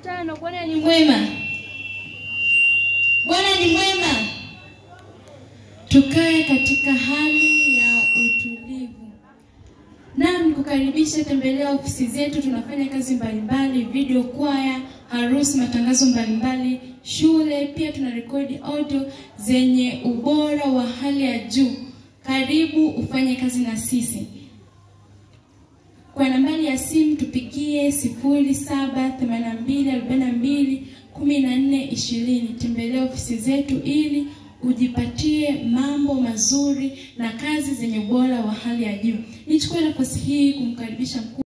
Tano, Bwana ni mwema. Bwana ni mwema. Tukae katika hali ya utulivu. Naam, nikukaribisha tembelea ofisi zetu. Tunafanya kazi mbalimbali, video kwaya, harusi, matangazo mbalimbali, shule. Pia tuna rekodi audio zenye ubora wa hali ya juu. Karibu ufanye kazi na sisi. Kwa nambari ya simu tupigie sifuri saba themanini na mbili arobaini na mbili kumi na nne ishirini. Tembelea ofisi zetu ili ujipatie mambo mazuri na kazi zenye ubora wa hali ya juu. Nichukue nafasi hii kumkaribisha mkuu